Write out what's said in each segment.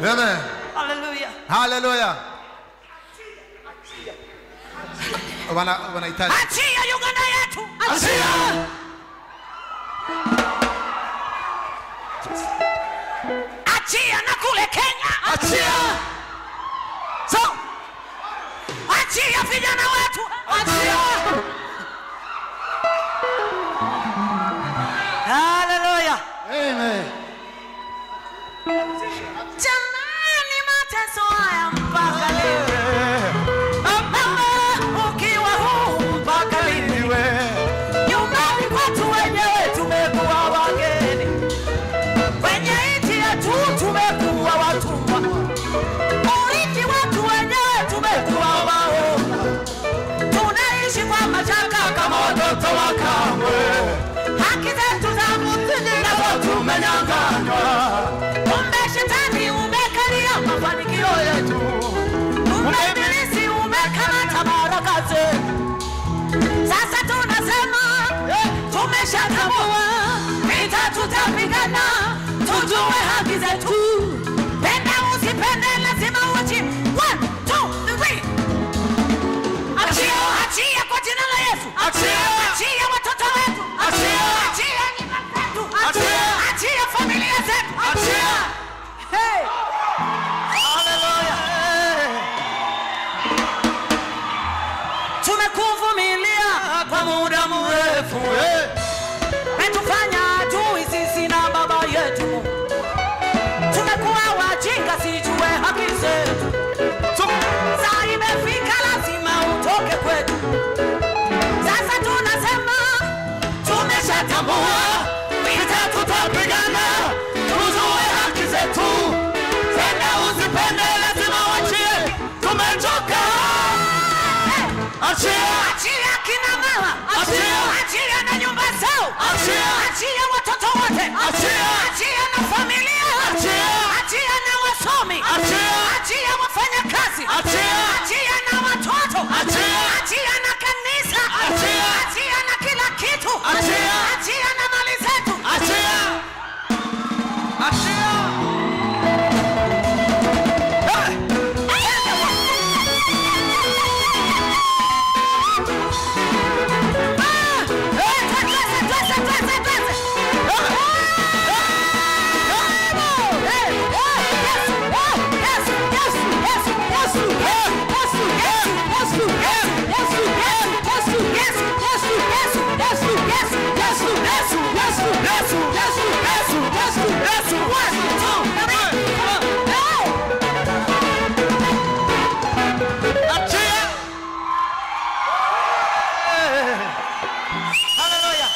Amen. haleluya Hallelujah. Wana wanahitaji achia uganda yetu Achia. achia na kule kenya Achia. so achia vijana wetu achia haleluya Amen. jamani mateso haya mpaka leo mama ukiwa huu mpaka lini nyumbani kwetu wenyewe tumekuwa wageni kwenye nchi yetu tumekuwa watumwa urithi wetu wenyewe tumekuwa waoga tunaishi kwa mashaka kama watoto wa kamwe haki zetu za msingi nazo tumenyanganywa kumbe shetani umekalia mafanikio yetu kumbe ibilisi umekamata baraka zetu sasa tunasema tumeshatambua vita tutapigana tujue haki zetu penda usipende lazima uchi One, two, three. achia achia kwa jina la yesu Achia. achia watoto wetu Achia. achia nyumba zetu Achia. achia familia zetu Achia. Hey. Hallelujah. tumekuvumilia kwa muda mrefu metufanya adui sisi na baba yetu Mungu. tumekuwa wajinga sijue haki zetu saa imefika lazima utoke kwetu sasa tunasema tumeshatambua vita tutapigana tujue haki zetu penda usipende lazima wachie tumechoka Achia. achia kina mama Achia. achia na nyumba zao Achia. achia watoto wote Achia. achia na familia Achia. achia na wasomi Achia. achia wafanya kazi Achia. achia na watoto Achia. achia na kanisa Achia. achia na kila kitu Achia. achia na mali zetu Achia. Achia. Achia. Hallelujah.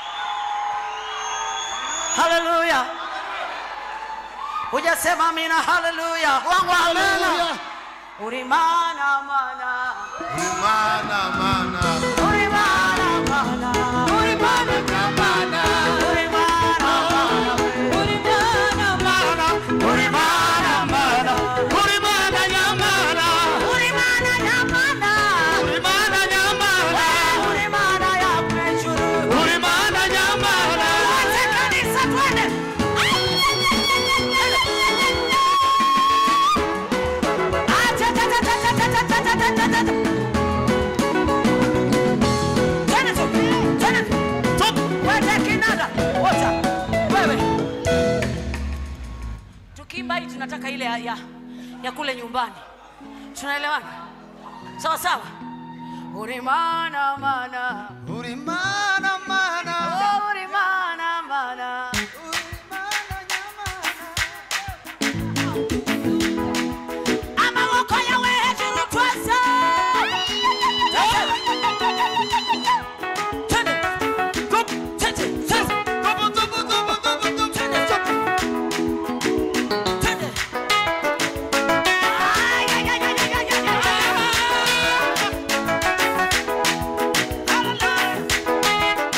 Hallelujah. Hujasema mina hallelujah. Wangu hallelujah. Ulimana mana. Mana mana. Ulimana mana. Ulimana mana. Ulimana mana. Ulimana mana. Ulimana mana. Ulimana nyamana. Ulimana nyamana. Ulimana nyamana. Ulimana ya kwejuru. Ulimana nyamana. Wote kanisa twende. Acha, ta, ta, ta, ta, ta, ta, ta, ta, ta, ta, ta. Twende tu, twende tu. Tu, wote kinanda. Wote. Wewe. Tukiimba hii tunataka ile ya, ya, ya kule nyumbani. Tunaelewana? Sawa sawa. Ulimana mana. Ulimana mana. Oh, ulimana mana. amaboko yawe hejuru twese Twende. Twende. Twende. Twende. Twende. Ay, ay, ay, ay, ay, ay, ay, ay. Hallelujah.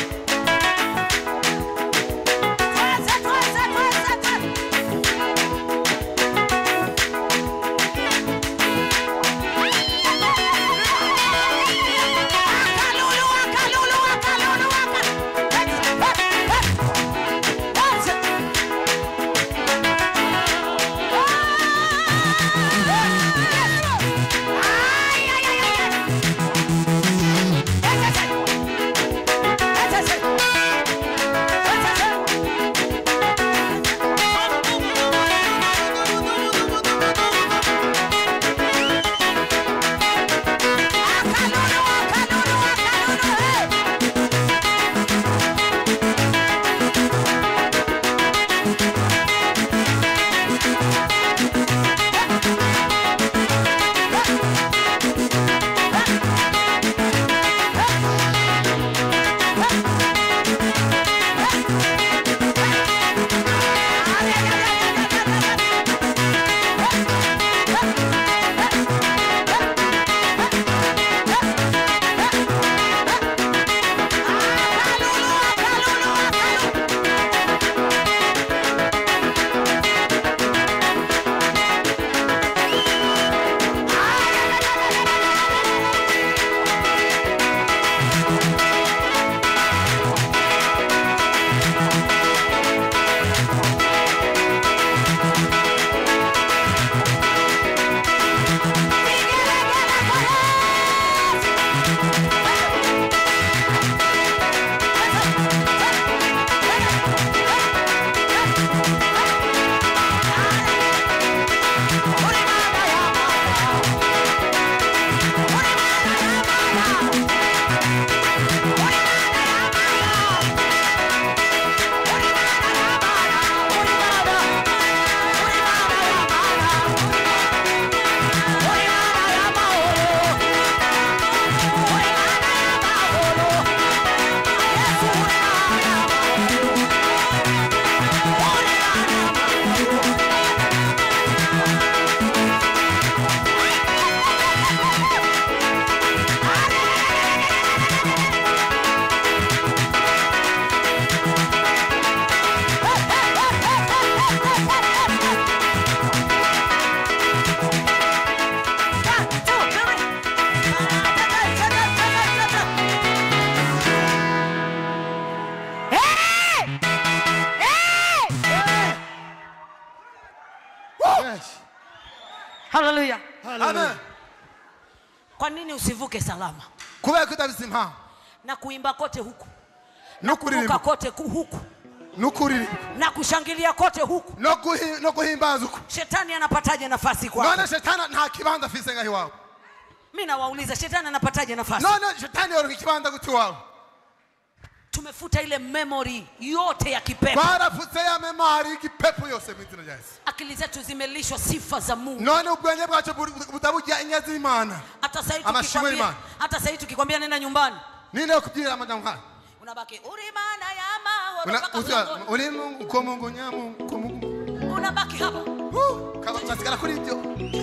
haleluya amen kwa nini usivuke salama kubera ko udafite impamvu na kuimba kote huku no kuruka kuririmba kote ku- huku no kuririmba na kushangilia kote huku no guhi- no guhimbaza uko shetani anapataje nafasi kwako none shetani nta kibanza afise ngaho iwawe mi nawauliza shetani anapataje nafasi none shetani yoronka ikibanza guti iwawe tumefuta ile memory yote ya kipepo barapfutse ya memari y'igipepo yose mu izina rya yesu akili zetu zimelishwa sifa za mungu none ubwenge bwacu buri- butabujya inye z'imana hata sahii Amashimwe tukikwambia y'Imana. hata sahii tukikwambia nenda nyumbani ninde yo kubyirira amajambo nkaya unabaki uri mana ya mahoro Una- mpaka uza- mlangoni." uri mungu ko mungu nyamungu ko mungu unabaki hapa Huh, kaba- basigara kuri ibyo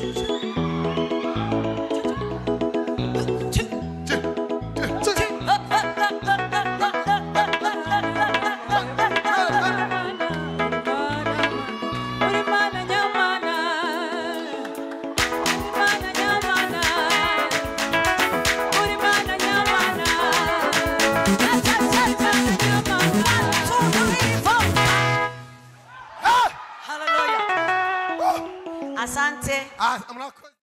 Chi- Chi- chi- chi. Hallelujah. Asante. Ah, murakoze